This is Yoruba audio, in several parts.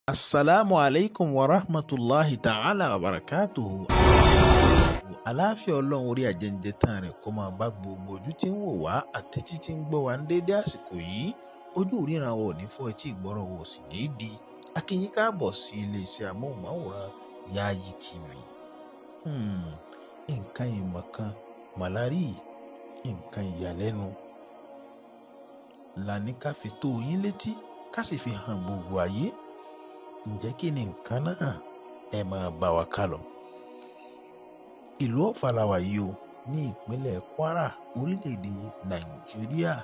asalaamu aleykum wa rahmatulahi ta'ala wa barakatuhu. aláfíà ọlọ́run orí àjẹjẹ tán rẹ̀ kó máa bá gbogbo ojú tí ń wò wá àti títí ń gbọ́ wá ní déédé àsìkò yìí ojú ìríran wa ò ní fọ́ etí ìgbọ́ràn wa ò sì ní í di akínyín káàbọ̀ sí iléeṣẹ́ amóhùnmáwòrán Yayi TV. Hmm, nǹkan ìmọ̀ kan màlárí nǹkan ìyàlẹ́nu la ní ká fi tó yín létí ká sì fi hàn gbogbo ayé ǹjẹ́ kí ni nǹkan náà ẹ máa bá wa ká lọ. ìlú Ọ̀fà la wà yìí o ní ìpínlẹ̀ Kwara orílẹ̀-èdè Nàìjíríà.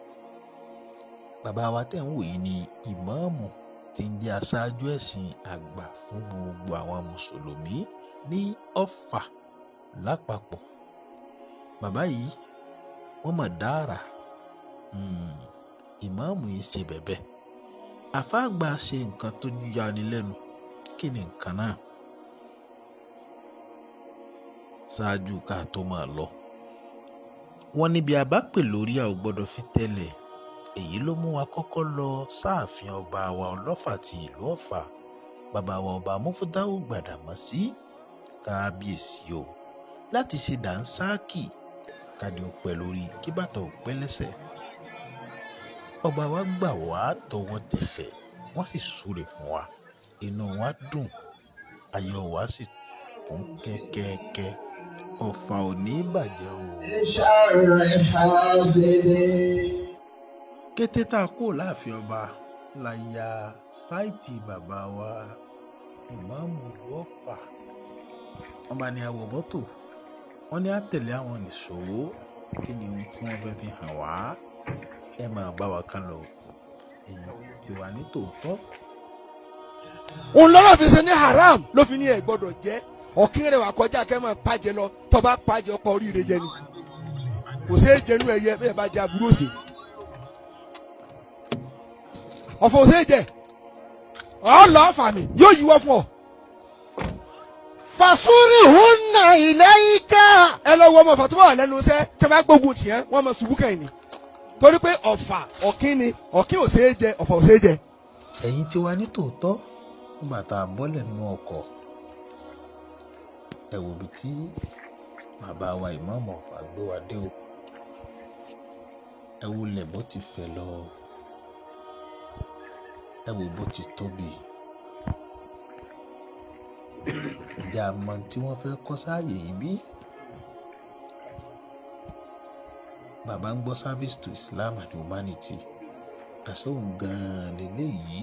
bàbá wa tẹ̀ ń wò yìí ni ìmáàmù tí ń jẹ́ aṣáájú ẹ̀sìn àgbà fún gbogbo àwọn mùsùlùmí ní Ọ̀fà lápapọ̀. bàbá yìí wọ́n mọ̀ dára ìmáàmù yìí ṣe bẹ̀bẹ̀ àfáàgbà ṣe nǹkan tó yani lẹ́nu kí ni nǹkan náà ṣáájú ká tó máa lọ. wọ́n níbi àbápè lórí a ò gbọ́dọ̀ fi tẹ́lẹ̀ èyí ló mú wa kọ́kọ́ lọ sáàfin ọba wa ọlọ́fà ti ìlú ọ̀fà bàbá wa ọba mufúdáwù gbàdàmọ́sí kábíyèsí o láti ṣe dànsáàkì kádé ó pẹ́ lórí kí bàtà ó pẹ́ lẹ́sẹ̀ ọba wa gbà wá tọwọ́ tẹsẹ̀ wọ́n sì súre fún wa inú wa dùn ayọ̀ wa sì kún kẹ́kẹ́kẹ́ ọ̀fà ò ní bàjẹ́ o. kété tá a kó láàfin ọba la ya sáìtì bàbá wa ìmáàmù ìlú ọ̀fà wọ́n bá ní àwọ̀ bọ́tò wọ́n ní àtẹ̀lé àwọn nìṣó kí ni ohun tí wọ́n fẹ́ fi hàn wá ẹ máa bá wa kán lọ èyí ti wà ní tòótọ́. òun lọ́rọ̀ fi ṣe ní haram ló fi ní ẹ̀ gbọ́dọ̀ jẹ́ ọ̀kín rẹ̀ wà kọjá kẹ́ máa pàjẹ́ lọ tó bá pàjẹ́ ọkọ̀ oríire jẹ ni kò sí èjẹnu ẹyẹ bẹ́ẹ̀ bá jẹ aburú òsè ọ̀fọ̀ òsè jẹ ọ̀ lọ́ọ́ fàmì yóò yíwọ́ fún ọ. fasúrì hùnà ilayka. ẹ lọ wọ ọmọ ọ̀fà tó bá wà lẹ́nu iṣẹ́ tí wọ́n bá gbógun tì yẹn wọ́n máa ṣubú kẹ́yìn ni torí pé ọ̀fà ọ̀kín ni ọ̀kín ò ṣeé jẹ ọ̀fà ò ṣeé jẹ. ẹ̀yin ti wà ní tòótọ́ nígbà tá a bọ́lẹ̀ nínú ọkọ̀ ẹ wò bí tí bàbá wa ìmáàmù Ọ̀fà gbé wa dé o ẹ wo lẹ̀ bó ti fẹ̀ lọ ẹ wò bó ti tóbi ǹjẹ́ a mọ tí wọ́n fẹ́ kọ́ sáàyè yìí bí? bàbá ń gbọ́ service to Islam and humanity àsóhùn gan-an lélẹ́yìí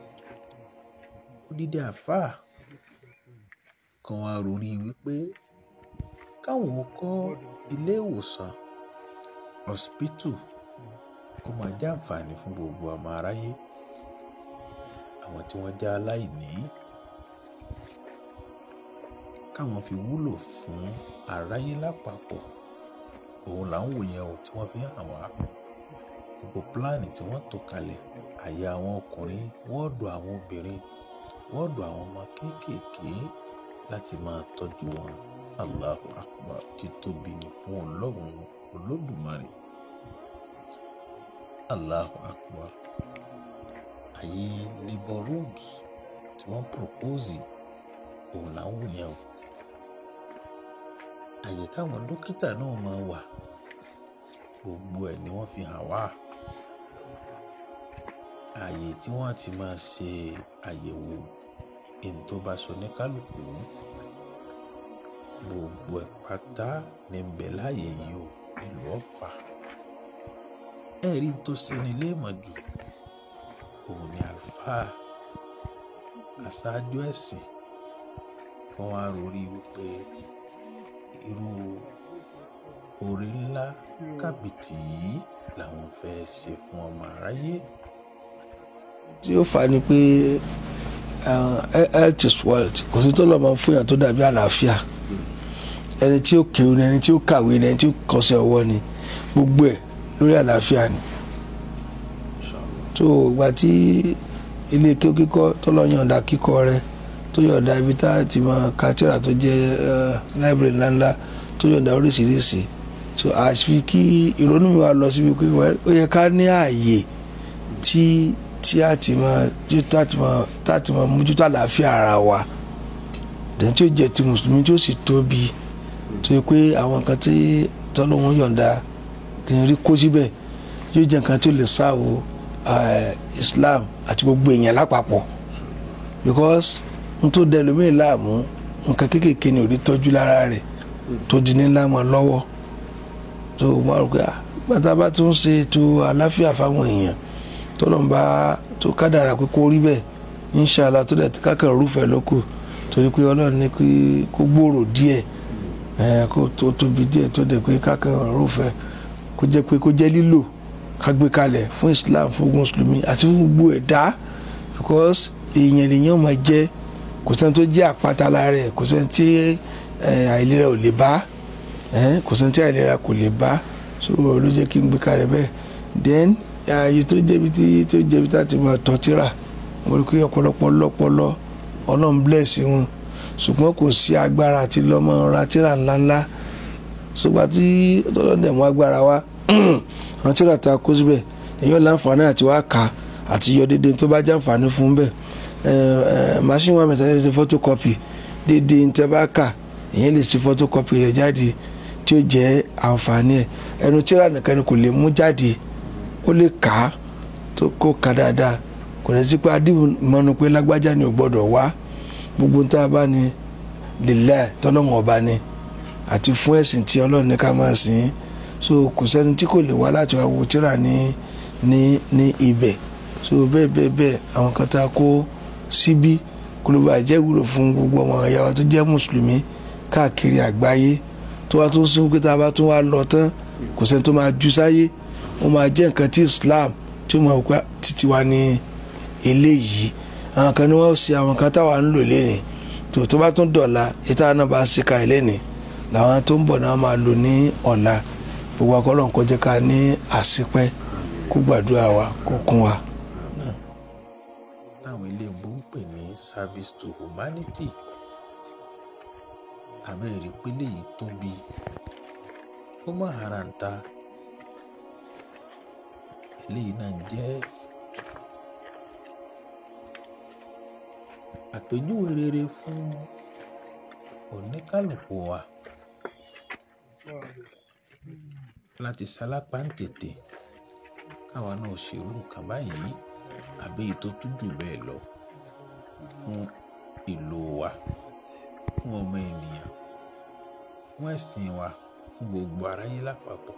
odidi àfáà kan wá rorí wípé káwọn kọ́ ilé ìwòsàn hospital kó máa jẹ́ àǹfààní fún gbogbo ọmọ aráyé àwọn tí wọ́n jẹ́ aláìní káwọn fi wúlò fún aráyé lápapọ̀ òun là ń wò yẹn o tí wọ́n fi hàn wá gbogbo pílánì tí wọ́n tò kalẹ̀ àyè àwọn ọkùnrin wọ́ọ̀dù àwọn obìnrin wọ́ọ̀dù àwọn ọmọ kéékèèké láti máa tọ́jú wọn Allahu Akbar títóbi ni fún ọlọ́run olódùmarè Allahu Akbar àyè labour rooms tí wọ́n propose òun là ń wò yẹn o àyè táwọn dókítà náà máa wà gbogbo ẹ̀ ni wọ́n fi hàn wá àyè tí wọ́n ti máa ṣe àyẹ̀wò ẹni tó bá sọ ní kálukú gbogbo ẹ̀ pátá ní ń bẹ láàyè yìí o nílùú Ọ̀fà ẹ̀rí tó ṣeni léèmọ̀ jù òun ni àlùfáà aṣáájú ẹ̀sìn kan wá rori wípé irú oore ńlá kàbìtì yìí làwọn fẹ́ ṣe fún ọmọ aráyé. tí ó fà ní pé health is wealth kò sí tó lọ́ máa fún yàn tó dàbí àlàáfíà ẹni tí ó kéwù ni ẹni tí ó kàwé ni ẹni tí ó kọsẹ̀ ọwọ́ ni gbogbo ẹ̀ lórí àlàáfíà ni tó ìgbà tí ilé kéwù kíkọ́ tó lọ́ yọ̀ǹda kíkọ́ rẹ̀ tó yọ̀ǹda ibi tá a ti máa ka tírà tó jẹ́ library ńláńlá tó yọ̀ǹda oríṣiríṣi so àfi kí ìrònú mi wá lọ síbi pé ó yẹ ká ní ààyè tí tí a ti máa tí tá ti máa tá ti máa mójútó àlàáfíà ara wa dẹ̀ tí ó jẹ́ ti mùsùlùmí tí ó sì tóbi tó yẹ pé àwọn nǹkan tí tọ́lọ́hún yọ̀ǹda kì í rí kó síbẹ̀ yóò jẹ́ nǹkan tí ó lè sáàwó Islam àti gbogbo èèyàn lápapọ̀ because n tó dẹ lómi láàmú nǹkan kéékèèké ni ò rí tọ́jú lára rẹ̀ tó di ní ńlá mọ́ lọ́wọ́ tó mọ́ àrùn pé gbàtà bá tún ṣe ètò àláfíà fáwọn èèyàn tọ́lọ̀ ń bá tó kádàrà pé kó rí bẹ́ẹ̀ inṣàlá tó dẹ̀ kákan rúfẹ́ lóko torí pé ọlọ́run ní kó gbòòrò díẹ̀ kó tó tóbi díẹ̀ tó dẹ̀ pé kákan rúfẹ́ kó jẹ́ pé kó jẹ́ lílò ká gbé kalẹ̀ fún Islam fún mùsùlùmí àti fún gbogbo ẹ̀dá because èèyàn lèèyàn máa jẹ́ kò sẹ́ni tó jẹ́ àpáta lára rẹ̀ kò sẹ́ni tí àìlera ò lè bá kò sẹ́ni tí àìlera kò lè bá so ló jẹ́ kí n gbé kalẹ̀ bẹ́ẹ̀ then ààyè tó jẹ́bi tí tó jẹ́bi tá a ti máa tọ́ tíra wọ́n rí pé ọ̀pọ̀lọpọ̀ lọ́pọ̀lọ́ ọlọ́run bless wọn ṣùgbọ́n kò sí agbára àti lọ́mọ ra tíra ńláńlá ṣùgbọ́n tí ọlọ́dẹ̀ mú agbára wa àwọn tíra ta kó síbẹ̀ èèyàn láǹfààní àti wá kà àti yọ déédéé tó bá jàǹfààní fún bẹ́ẹ̀ machine wa mẹ́ta lè ṣe photocopy déédéé ń tẹ́ bá kà èèyàn lè ṣe photocopy rẹ̀ jáde tí ó jẹ́ àǹfààní ẹ̀ ẹnu tíra nìkan ni kò lè mú jáde ó lè kà á tó kó kà dáadáa kò ní sí pé adìmọ́nu pé lágbájá ni ò gbọ́dọ̀ wá gbogbo tá a bá ní lílẹ̀ tọ́lọ́mù ọba ni àti fún ẹ̀sìn tí ọlọ́run ní ká máa sìn so kò sẹ́ni tí kò lè wá láti wá wo tíra ní ní ní ibẹ̀ so bẹ́ẹ̀ bẹ́ẹ̀ bẹ́ẹ̀ àwọn kan tá a kó síbí kó ló bá jẹ́ wúlò fún gbogbo ọmọ ìyá wa tó jẹ́ mùsùlùmí káàkiri àgbáyé tó wá tó ń sìn pé tá a bá tún wá lọ tán kò sẹ́ni tó máa ju sáyé ó máa jẹ́ nǹkan tí Islam tí ó máa wípé títí wa ní eléyìí àwọn kan ní wọ́n ṣe àwọn kan táwa ń lò lẹ́nìí tó tó bá tún dọ̀la ìta náà bá ṣe ka lẹ́nìí làwọn tó ń bọ̀ náà máa lò ní ọ̀la gbogbo akọ́lọ̀ ń kọjá ká ní àṣepẹ́ kó gbàdúrà wa kó kún wa. táwọn iléèbó ń pè ní service to humanity abẹ́rẹ́ pélé yìí tóbi ó mọ̀ ara ń ta eléyìí náà jẹ́ àpèjúwe rere fún oníkálukú wa láti sálápá ń tètè káwa náà ṣerú nǹkan báyìí àbí èyí tó tún jù bẹ́ẹ̀ lọ fún ìlú wa fún ọmọ ènìyàn fún ẹ̀sìn wa fún gbogbo aráyé lápapọ̀.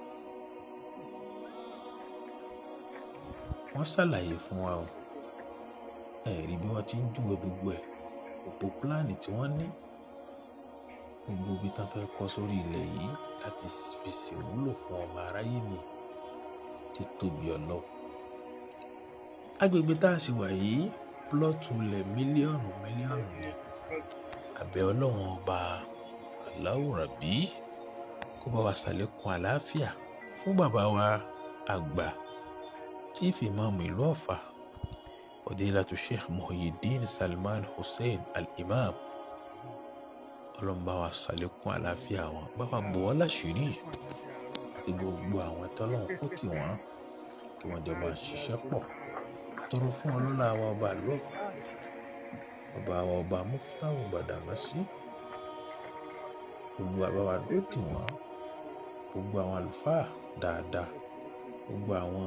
wọ́n ṣàlàyé fún wa o ẹ̀rí bí wọ́n ti ń júwe gbogbo ẹ̀ gbogbo pílánì tí wọ́n ní gbogbo ibi tán fẹ́ kọ́ sórí ilẹ̀ yìí láti fi ṣèwúlò fún ọmọ aráyé ni ti tóbi ọlọ. agbègbè tá a sì wà yìí plọ́ọ̀tù ilẹ̀ mílíọ̀nù mílíọ̀nù ni àbẹ̀ ọlọ́run ọba aláwòrán bí kó bá wa ṣàlékún àlàáfíà fún bàbá wa àgbà chief imam ìlú ọ̀fà fadilatu sheikh muhyiddin salman hussein al-imam ọlọ́mọba wa ṣàlékún àlàáfíà wọn bá wa bò wọ́n láṣìírí àti gbogbo àwọn tọ́lọ́hún kó tì wọ́n kí wọ́n jọ máa ṣiṣẹ́ pọ̀ tọrọ fún ọlọ́lá wa ọba àlọ́ ọba wa ọba muftahu gbàdàmọ́sí gbogbo àbáwá dó tì wọ́n gbogbo àwọn àlùfáà dáadáa gbogbo àwọn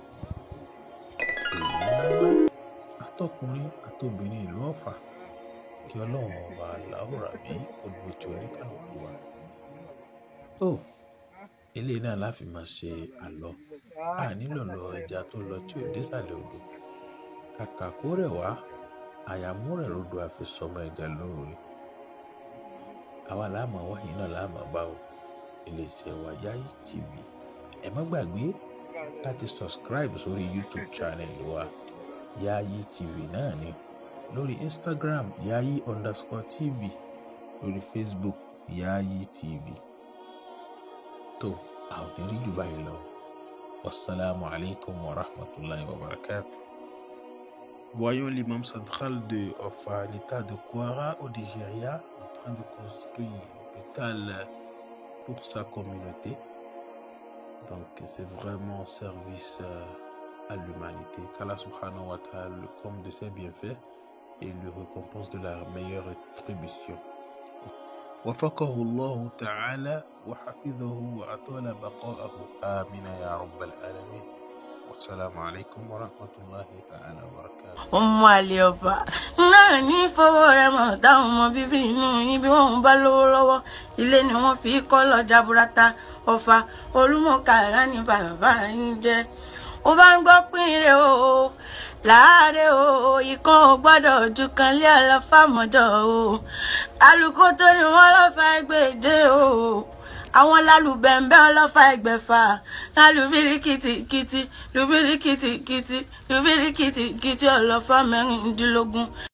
èèyàn ńláńlá àtọkùnrin àtobìnrin ìlú ọ̀fà kí ọlọ́run ọba aláwòrán bí kò dúró tí oníkàlùkù wa. tó eléyìí náà láfi máa ṣe àlọ́ a nílò lọ ẹja tó lọ tí ò désàlẹ̀ odò kàkà kó rẹ̀ wá àyàmú rẹ̀ rodò àfi sọmọ ẹja lóore àwa láàmú wáyé náà láàmú bá o iléeṣẹ́ wa Yayi TV ẹ má gbàgbé láti subscribe sórí YouTube channel wa Yayi TV náà ni lórí Instagram Yayi underscore TV lórí Facebook Yayi TV tó a ò ní rí jù báyìí lọ wasalaamu alaykum wa rahmatulahi wa barakatuh. Voyons l'imam central de Ofa, l'état de Kwara au Nigeria, en train de construire un hôpital pour sa communauté. Donc c'est vraiment un service euh, à l'humanité. Qu'Allah subhanahu wa ta'ala le comble de ses bienfaits et le récompense de la meilleure rétribution. وفقه الله تعالى وحفظه وأطال بقاءه آمين يا رب العالمين والسلام عليكم ورحمة الله تعالى وبركاته ọmọ àlè ọba náà ní fọwọ́ rẹ̀ mọ̀ táwọn ọmọ bíbí inú yín bí wọ́n bá lówó lọ́wọ́ ilé ni wọ́n fi kọ́ lọ́jà burata ọ̀fà olúmọ̀kàrà ní bàbá yín jẹ́ ó bá ń gbọ́ pínrẹ̀ o láàárẹ̀ o ikán ò gbọ́dọ̀ ju kan lé ọlọ́fàmọ́jọ́ o alùkò tó ní wọ́n lọ́fà gbèdé o àwọn lálùbẹ̀ǹbẹ̀ ọlọ́fà ẹgbẹ̀fà lálùbíríkìtì kìtì lùbíríkìtì kìtì lùbíríkìtì kìtì ọlọ́fà mẹ́rìndínlógún